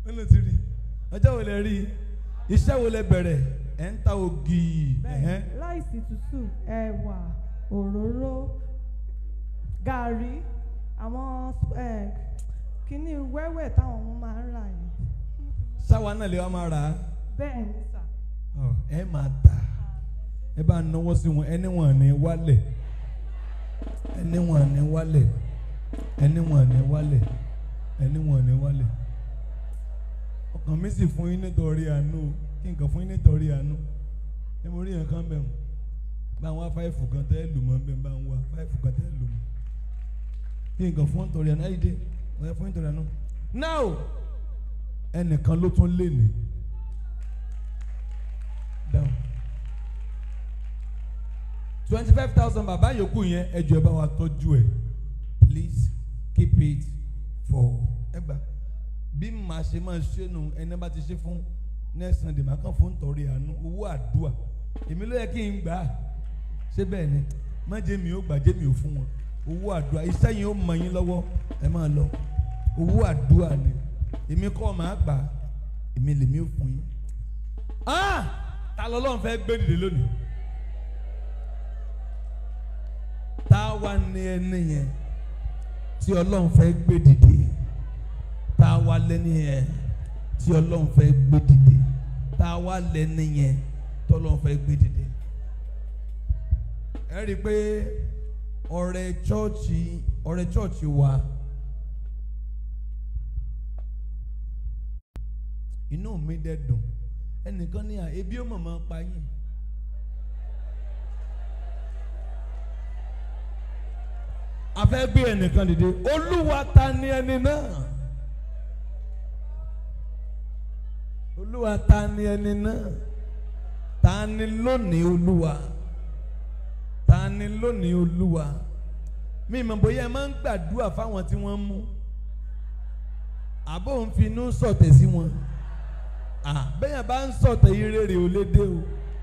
ó lè ti rí ọjọ́ wo lẹ rí iṣẹ́ wo lẹ bẹ̀rẹ̀ ẹ̀ ń ta ògì ẹ̀hẹ́n. bẹ́ẹ̀ láìsí tútù ẹ̀wà òróró gàrí àwọn eh, kíní wẹ́wẹ́ táwọn ọmọ máa ń rà yẹn sáwa náà lè wá máa rà á bẹ́ẹ̀ ni sà Ọ, ẹ máa tà ẹ bá náwó sí wọn ẹni wọn ní wálẹ̀ ẹni wọn ní wálẹ̀ ẹni wọn ní wálẹ̀ ẹni wọn ní wálẹ̀ ọkàn mi sì fún yín nítorí àánú kí nǹkan fún yín nítorí àánú ẹ mo rí nǹkan bẹ̀ wọ́n bá ń wá fáìfù kan tẹ́ lù mọ́ bẹ́ẹ̀ bá ń wá fáìfù kan tẹ́ lù mọ́ kí nǹkan fún nítorí àánú ayíde wọ́n yẹ fún nítorí àánú. now ẹnìkan ló tún lé ní down twenty five thousand bàbá yòókù yẹn ẹ jọ̀ọ́ ẹ bá wa tọ́jú ẹ̀ please keep it for ẹ gbà bí màá ṣe máa ṣe nu ẹni bá ti ṣe fún next sunday màá kàn fún nítorí àánú owó àdúà èmi ló yẹ kí n gbà á ṣé bẹ́ẹ̀ ni má jẹ́ mi ò gbà jẹ́ mi ò fún wọn owó àdúà iṣẹ́ yẹn ó mọ yín lọ́wọ́ ẹ máa lọ owó àdúà ni èmi kọ́ màá gbà á èmi lèmi ò fún yín. ah ta lọ́lọ́run fẹ́ gbé dìde lónìí tá a wá ní ẹni yẹn tí ọlọ́run fẹ́ gbé dìde tá a wá lẹ́ni yẹn tí ọlọ́run fẹ́ gbé dìde tá a wá lẹ́ni yẹn tí ọlọ́run fẹ́ gbé dìde. ẹ rí i pé ọrẹ chọ́ọ̀chì ọrẹ chọ́ọ̀chì wa inú mi dẹ̀ dùn ẹnìkan ní à ebi ó mọ̀ mọ́ pa yín. a fẹ́ gbé ẹnìkan dìde olúwa ta ni ẹni náà olúwa ta ni ẹni náà ta ni lónìí olúwa ta ni lónìí olúwa mi mọ̀ bóyá ẹ máa ń gbàdúrà fáwọn tí wọ́n mú àbò ń finú sọ̀tẹ̀ sí wọn bẹ́ẹ̀ bá ń sọ̀tẹ̀ ire rè ó lé dé o.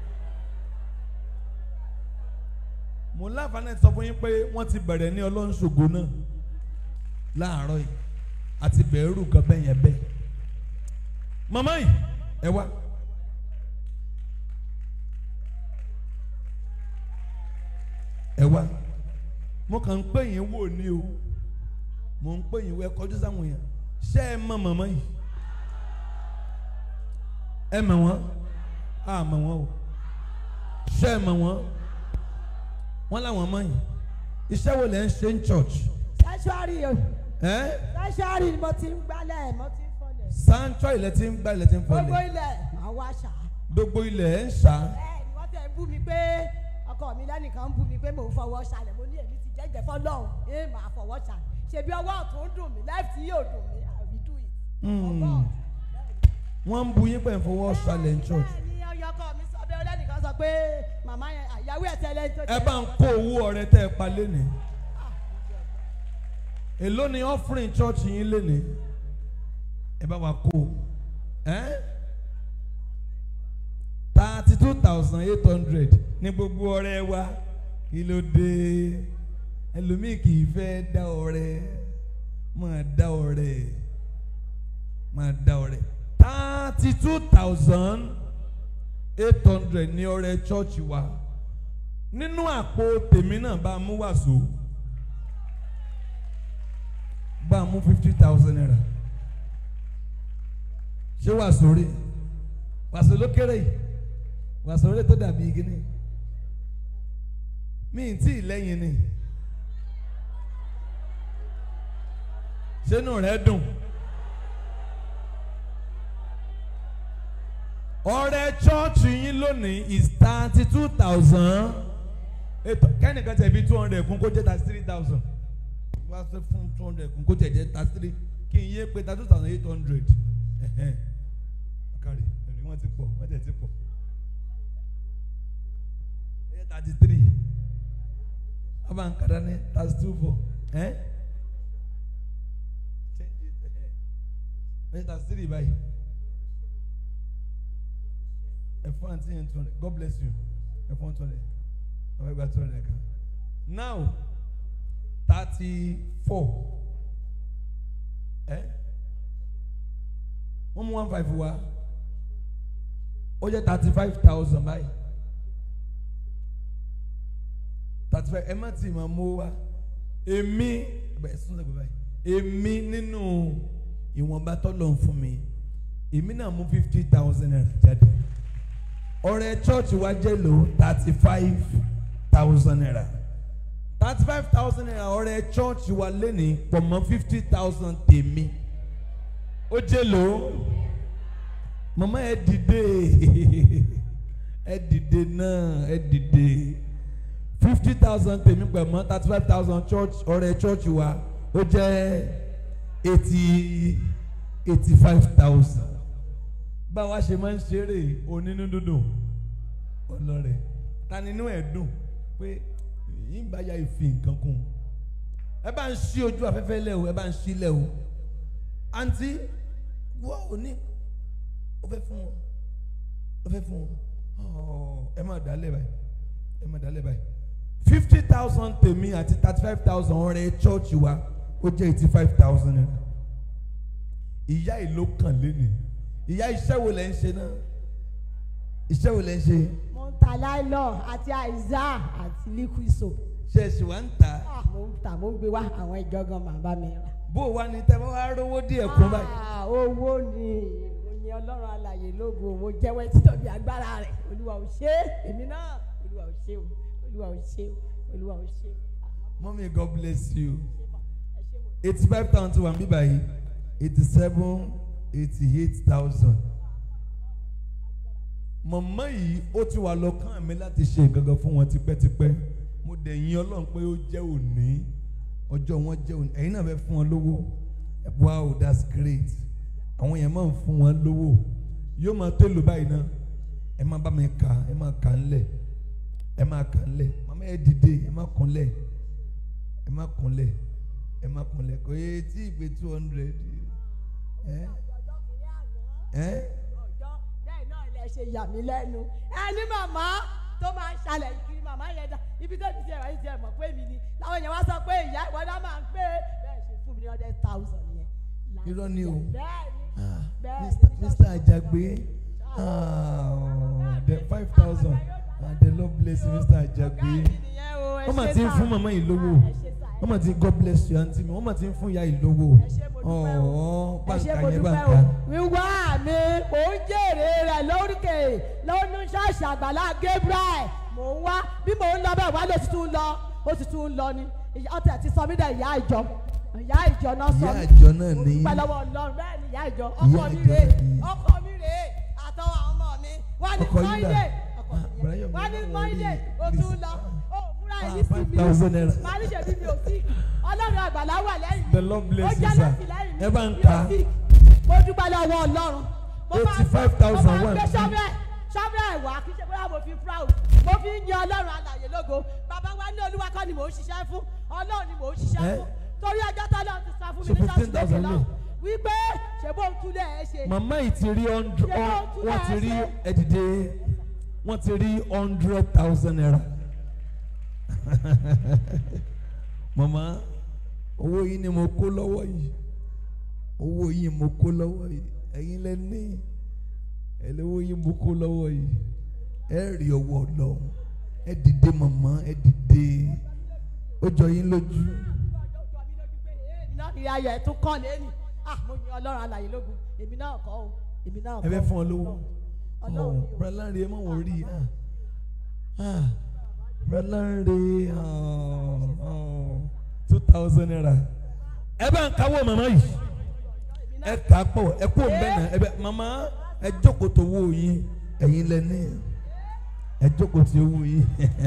mo láǹfààní sọ fún yín pé wọ́n ti bẹ̀rẹ̀ ní ọlọ́nṣogo náà láàárọ̀ yìí àti bẹ̀rù kan bẹ́ẹ̀ yẹn bẹ́ẹ̀. màmá yìí ẹ wá. ẹ wá mo kàn ń pè yín wò ní o mo ń pè yín wò ẹ kọjú sáwọn yẹn ṣé ẹ mọ màmá yìí ẹ mọ̀ wọ́n a mọ̀ wọ́n o ṣé ẹ mọ̀ wọ́n wọ́n làwọn ọmọ yìí iṣẹ́ wo lẹ́ ń ṣe ń church. Sanctuary o. ẹ́ Sanctuary ni mo ti ń gbálẹ̀ mo ti ń fọlẹ̀. sanctuary ilẹ̀ tí ń gbá ilẹ̀ tí ń Gbogbo fọlẹ̀ ilẹ̀ àwọn àṣà. gbogbo ilẹ̀ ẹ̀ ń ṣá Bẹ́ẹ̀ ni wọ́n tẹ̀ ń bú mi pé ọkọ mi lẹ́nìkan ń bú mi pé mò ń fọwọ́ ṣàlẹ̀ mo ní èmi ti jẹ́jẹ́ fọlọ́hún ẹ máa fọwọ́ ṣà. Ṣèbí ọwọ́ ọ̀tún ń dùn mí left yóò dùn mí I will do it. Hmm. Ọgbọ́n. wọ́n ń bu yín pẹ̀ ń fọwọ́ ṣalẹ̀ ń church Bẹ́ẹ̀ ni ọyọkọ mi sọ bẹ́ẹ̀ lẹ́nìkan sọ pé màmá yẹn àyàwó ẹ̀ tẹ́lẹ̀ tó ẹ bá ń kó owó ọrẹ tẹ́ ẹ pa lénìí èló ni offering church yín lénìí ẹ bá wa kó ẹ́ thirty two thousand eight hundred ní gbogbo ọrẹ wa kí ló dé ẹlòmíì kì í fẹ́ dá ọrẹ máa dá ọrẹ máa dá ọrẹ thirty two thousand eight hundred ní ọrẹ church wa nínú àpò tèmi náà bá a mú wàsó bá a mú fifty thousand naira ṣé wàsó rí wàsó ló kéré yìí wàsó rí tó dàbí gíní mi ì tí ì lẹ́yìn ni sínú rẹ̀ dùn ọrẹ chọọchì yín lónìí is thirty two thousand ètò kẹ́nìkan tẹ̀ bí two hundred kún kó jẹ́ thirty three thousand wá sí fún two hundred kún kó tẹ̀ jẹ́ thirty three kí n yé pé thirty two thousand eight hundred kárí ẹ̀rí wọ́n ti pọ̀ wọ́n tẹ̀ ti pọ̀ ẹ yẹ thirty three ọba nkàdá ní thirty two four ẹ change it ẹ ẹ thirty three báyìí ẹ fún àǹtí yẹn two hundred God bless you ẹ fún two hundred ọmọ ẹgbàá two hundred kan now thirty four ẹ wọ́n mú one five wá ó jẹ́ thirty five thousand báyìí thirty five ẹ má tì máa mú wá èmi bẹ́ẹ̀ sún lẹ́gbẹ̀ẹ́ báyìí èmi nínú ìwọ̀nba tọ́lọ̀ ń fún mi èmi náà mú fifty thousand naira jáde ọrẹ chọ́ọ̀chì wa jẹ́ lò thirty five thousand naira thirty five thousand naira ọrẹ chọ́ọ̀chì wa lẹ́ni pọ̀ mọ́ fifty thousand tèmi ó jẹ́ lò ó mama ẹ dìde ẹ dìde náà ẹ dìde fifty thousand tèmi pẹ̀ mọ́ thirty five thousand church ọrẹ church wa ó jẹ́ eighty eighty five thousand báwa ṣe máa ń ṣeré onínú dúdùn ọlọ́rẹ̀ ta nínú ẹ̀ dùn pé yín bá ya ìfi nǹkan kún ẹ bá ń ṣí ojú afẹ́fẹ́ lẹ̀ o ẹ bá ń ṣí lẹ̀ o àǹtí wọ́n ò ní ó fẹ́ fún wọn ó fẹ́ fún wọn ẹ má dálẹ̀ báyìí ẹ má dálẹ̀ báyìí fifty thousand tèmi àti thirty five thousand ọ̀rẹ́ church wa ó jẹ́ eighty five thousand naira ìyá ìlú kàn lẹ́nu ìyá iṣẹ́ wo lẹ́ ń ṣe náà iṣẹ́ wo lẹ́ ń ṣe mo ń ta láìlọ àti àìsà àti liquid soap ṣe é ṣì wá ń tà Ah, mo ń ta mo ń gbé wá àwọn ìjọgàn màá bá mi rà. bó o wá ní tẹ́ bá wá rówó díẹ̀ kún báyìí Ah, owó ni mo ní ọlọ́run alàyè lógo mo jẹ́wọ́ títóbi agbára rẹ̀ olúwa ò ṣe é èmi náà olúwa ò ṣe o olúwa ò ṣe o olúwa ò ṣe o. mọ́mí God bless you ẹ ṣé mo eighty five thousand ti wà ń bí báyìí eighty seven eighty eight thousand mọ̀mọ́ yìí ó ti wà lọ́kàn mi láti ṣe gangan fún wọn tipẹ́tipẹ́ mo dẹ̀ yìn ọlọ́run pé ó jẹ́ òní ọjọ́ wọn jẹ́ òní ẹ̀yin náà fẹ́ fún wọn lówó wow that's great àwọn yẹn máa ń fún wọn lówó yóò máa tó lò báyìí náà ẹ máa bá mi kà ẹ máa kà ńlẹ̀ ẹ máa kà ńlẹ̀ màmá ẹ dìde ẹ máa kúnlẹ̀ ẹ máa kúnlẹ̀ ẹ máa kúnlẹ̀ kò yẹ tí ìpè two hundred ẹ ọjọ́ kìíní àná ẹ ọjọ́ bẹ́ẹ̀ náà ilẹ̀ ṣe yà mí lẹ́nu ẹni màmá tó máa ń ṣàlẹ̀ kiri màmá yẹn dá ibi tó ti tiẹ̀ wáyé tiẹ̀ mọ̀ pé mi ni làwọn èèyàn wá sọ pé ìyá ìwọ́dà máa ń pé bẹ́ẹ̀ ṣe fún mi ní hundred thousand yẹn. Irọ́ ni o. bẹ́ẹ̀ ni ah Bẹ́ẹ̀ Mr. ni. Mr. Ajagbe ah the five thousand ah the Lord bless you Mr. Ajagbe bẹ́ẹ̀ ni nìyẹn o ẹ wọ́n mà ṣé ti ń sà. fún màmá yìí lówó Ah, ẹ ṣé sà, ẹ wọ́n mà ti God bless you àǹtí mi wọ́n mà ti ń fún ìyá yìí lówó ẹ ṣé mo dúpẹ́ o. ọ̀ọ́ ẹ ṣé bàǹkà mo yẹn dúpẹ́ bàǹkà o wíwá mi mò ń jèrè rẹ̀ lóríkè lónú ṣọ́ọ̀ṣì àgbàlá Gabriel mò ń wá bí mò ń lọ bẹ́ẹ̀ wá ló ti tún lọ ó ti tún lọ ni Ìyá- ọtí àti sọ mí dẹ̀ ìyá ìjọ ìyá ìjọ náà sọ ìyá mí àjọ náà mo ní dúpẹ́ lọ́wọ́ Ọlọ́run bẹ́ẹ̀ ni ìyá ìjọ Ìyá ọkọ mi ìjọ rèé ni. ọkọ mi rèé àtọwọ́ àwọn ọmọ mi wá ní Ọkọ yín dà? Monday ọkọ Ah, mi Brian, yẹn wá ní mi náà Monday wọlé. ó tún Please. lọ ó múra Ah, ẹni sí five mi thousand naira. màá ní ṣèbí mi ò sí Ọlọ́run àgbàlá wà lẹ́yìn mi The Lord bless ó you, jẹ́ sir. láti lẹ́yìn mi Ẹ bá ń mi ò ka. sí. mo dúpẹ́ lọ́wọ́ Ọlọ́run mo máa ń- 85,000 mo máa ń wà gbé níbí. ṣọ́bẹ̀ ṣọ́bẹ̀ wá kí ṣe bóyá mo fi proud mo fi ń yan Ọlọ́run alàyè lógo bàbá wa ní Olúwa kọ́ ni mò ń ṣiṣẹ́ fún Ọlọ́run ni mò ń ṣiṣẹ́ Eh? fún torí ọjọ́ tó lọ́run ti sọ fún mi So ní ṣọ́ọ̀ṣì 15,000 lókè náà lè. wípé ṣe bó ń túlẹ̀ ẹ ṣe màmá yìí ti rí hundred Ṣé wọ́n tún wọ́n ti náà rí ṣe? ẹ̀dìdẹ wọ́n ti rí hundred thousand naira màmá owó yìí ni mo kó lọ́wọ́ yìí owó yìí mo kó lọ́wọ́ yìí ẹ̀yin lẹ ní ẹlẹ́wọ́ yìí mo kó lọ́wọ́ yìí ẹ rí ọwọ́ lọ ẹ dìde màmá ẹ dìde ó jọ yín lójú ọjọ́ jọ mí lójú pé èmi náà ìrìn ayọ̀ ẹ̀ tún kàn lẹ́nu ah mo yin Ọlọ́run alàyè lógo èmi náà kọ́ o èmi náà kọ́ ẹ fẹ́ fún ọ lówó Ọlọ́run ni o. brọláńre ẹ má wọ rí ah ah brọláńre two thousand naira ẹ bá ń káwọ́ màmá yìí ẹ kà á pọ̀ ẹ kó bẹ́ẹ̀ náà ẹ bẹ màmá ẹ jókòó tó wó yín ẹ̀yin lẹ́ni ẹ jókòó tí owó yín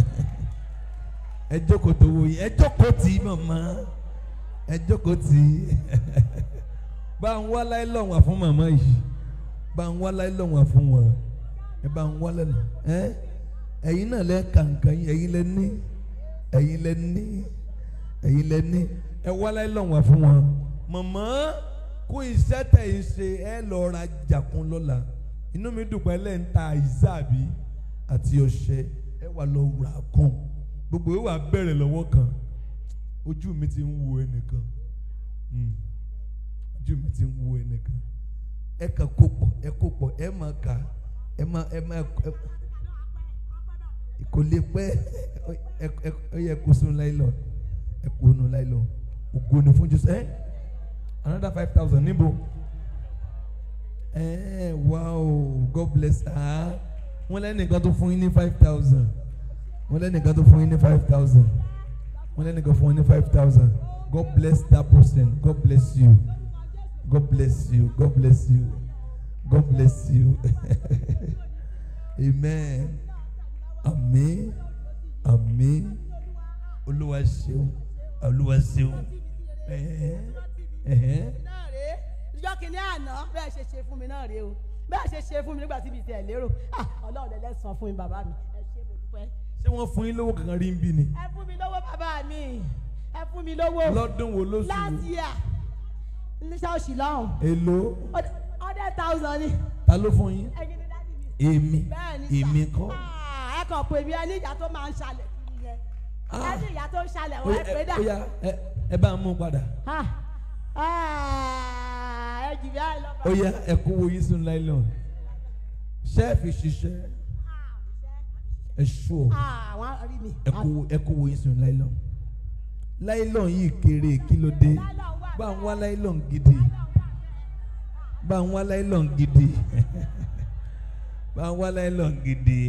ẹ jókòó tó wó yín ẹ jókòó tì í màmá ẹ jókòó tì í bá ń wá láì lọ́wọ́ fún màmá yìí bá ń wá láì lọ́wọ́ fún wọn ẹ bá ń wá lẹ́nu ẹ ẹ̀yin náà lẹ́ kàǹkà yín ẹ̀yin lẹ́ ní ẹ̀yin lẹ́ ní ẹ̀yin lẹ́ ní ẹ wá láì lọ́wọ́ fún wọn màmá kó iṣẹ́ tẹ̀ ń ṣe ẹ lọ ra jàkún lọ́la inú mi dùn pé ẹ lẹ́ ń ta ìsáàbí àti ọṣẹ ẹ wà lọ rà kàn gbogbo ẹ wà bẹ̀rẹ̀ lọ́wọ́ kan ojú mi ti ń wo ẹnìkan. Mm ojú mi ti ń wo ẹnìkan ẹ kàn kó pọ̀ ẹ kó pọ̀ ẹ máa kà ẹ máa ẹ máa ẹ kò lè pẹ́ ẹ ẹ ẹ yẹ kó sunu láìlọ ẹ kó nu láìlọ ògo ni fún Jésù ẹ another five thousand níbo ẹ wow God bless ah wọ́n lẹ́nìkan tó fún yín ní five thousand wọ́n lẹ́nìkan tó fún yín ní five thousand wọ́n lẹ́nìkan fún yín ní five thousand God bless that person God bless you God bless you God bless you God bless you amen àmín àmín olúwa ṣeun olúwa ṣeun ẹ̀hẹ́n ẹ̀hẹ́n náà rèé ìjọ kìíní àná bẹ́ẹ̀ ṣe ṣe fún mi náà rèé o bẹ́ẹ̀ ṣe ṣe fún mi nígbà tí mi tẹ̀ lérò ah ọlọ́run lẹ́lẹ́sàn fún mi bàbá mi ẹ ṣé mo dúpẹ́. ṣé wọ́n fún yín lówó kankan rí ń bí ni ẹ fún mi lówó bàbá mi ẹ fún mi lówó lọ́dún wo lóṣù last wo year ní ṣọ́ọ̀ṣì lọ́hùn èlò hundred thousand ni ta ló fún yín ẹyin ní dájú mi. èmi bẹ́ẹ̀ ni sà. èmi kọ́ Ah, ẹ kàn pè mí ẹni ìyá tó máa ń ṣalẹ̀ kiri yẹn Ah. ẹni ìyá tó ń ṣalẹ̀ ó wọ́n yá ẹ pé dà. ó yá ẹ ẹ bá ń mú padà Ah, ah, ẹ jì bí àìlọ́ ó yá ẹ kó wo yín sínú láìlọ́n ṣẹ́ẹ̀fì ṣiṣẹ́ ẹ ṣú ọ àwọn rí mi. ẹ kó wo- ẹ kó wo yín sínú láìlọ́n láìlọ́n yìí kéré kí ló dé bá ń wá láìlọ́n gidi bá ń wá láìlọ́n gidi bá ń wá láìlọ́n gidi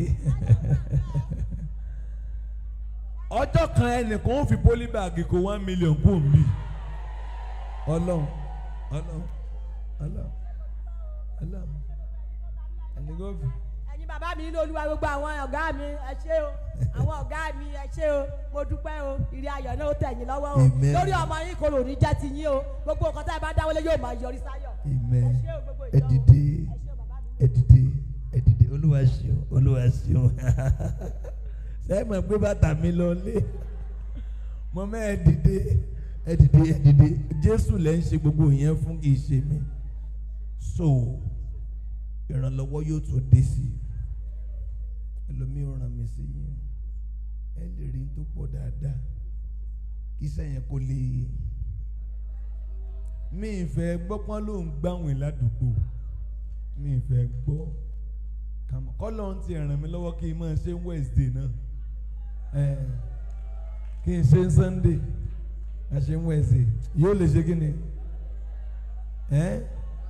ọjọ́ kan ẹnìkan ó fi pólíbàgì kó one million kó mi ọlọ́run ọlọ́run ọlọ́run ọlọ́run ẹnìkan ó fi. ẹ̀yin bàbá mi nínú olúwa gbogbo àwọn ọ̀gá mi ẹ ṣé o àwọn ọ̀gá mi ẹ ṣé o mo dúpẹ́ o ìrì ayọ̀ náà ó tẹ̀ yín lọ́wọ́ o Amen. lórí ọmọ yín kò lò ní jẹ́ ti yín o gbogbo nǹkan tá ẹ bá dáwọ́lé yóò máa yọrí sáyọ̀. Amen. ẹ ṣé o gbogbo Ẹ ìjọ o. dìde, ẹ ṣé o bàbá mi. ẹ dìde, ẹ dìde. Olúwa ṣeun, Olúwa ṣeun. Ṣé ẹ mọ̀ pé bàtà mi lọ lé? Mo mẹ́ ẹ dìde, ẹ dìde, ẹ dìde. Jésù lẹ́ ń ṣe gbogbo yẹn fún kì í ṣe mí. So, ìrànlọ́wọ́ yóò tún dé sí i. Ẹlòmíì ò ràn mí sí yín. Ẹ lè rí tó pọ̀ dáadáa. Kí sẹ́yìn kó lè mi ìfẹ́ gbọ́ pọ́n ló ń gbàwìn ládùúgbò mi ìfẹ́ gbọ́ kàmọ́ kọ́lọ́ ń ti ràn mí lọ́wọ́ kí n máa ṣe Wednesday náà ẹ̀ kí n ṣe Sunday a ṣe Wednesday yóò lè ṣe kí ni ẹ̀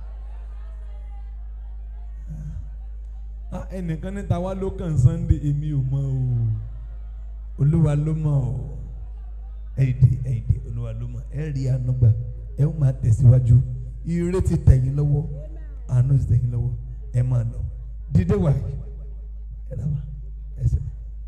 ah ẹnìkan níta wá ló kàn Sunday èmi ò mọ̀ o olúwa ló mọ̀ o ẹ̀ẹ́dì ẹ̀ẹ́dì olúwa ló mọ̀ ẹ̀ rí àánú gbà ẹ̀ ń máa tẹ̀síwájú ire ti tẹ̀yìn lọ́wọ́ àánú ti tẹ̀yìn lọ́wọ́ ẹ̀ máa lọ dídé wà yìí ẹ̀ dábàá ẹsẹ̀.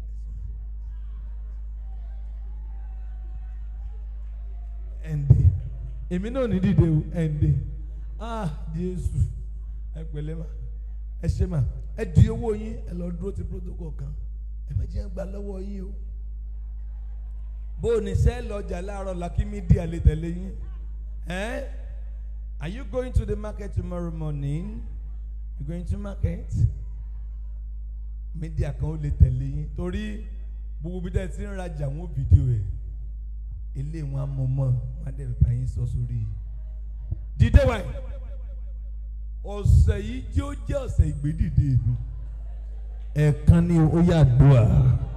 ẹ̀ǹdè èmi náà ní dìde o ẹ̀ǹdè ah Jésù ẹ pẹ̀lẹ́ ma ẹ ṣe ma ẹ di owó yín ẹ lọ dúró ti protocol kan ẹ má jẹ́ gbà lọ́wọ́ yín o bó o ní sẹ́ lọ́jà láàárọ̀ làkí mídíà lè tẹ̀lé yín ẹ́ are you going to the market tomorrow morning you going to market mídíà kan ó lè tẹ̀lé yín torí gbogbo bí dẹ́ ti ń rajà wọn fídíò ẹ̀ ilé wọn á mọ mọ́ wọn á dẹ̀ bá yín sọ sórí dídé wáyé ọ̀sẹ̀ yìí tí ó jẹ́ ọ̀sẹ̀ ìgbédìde ìlú ẹ̀ẹ̀kan ni ó yà dùà.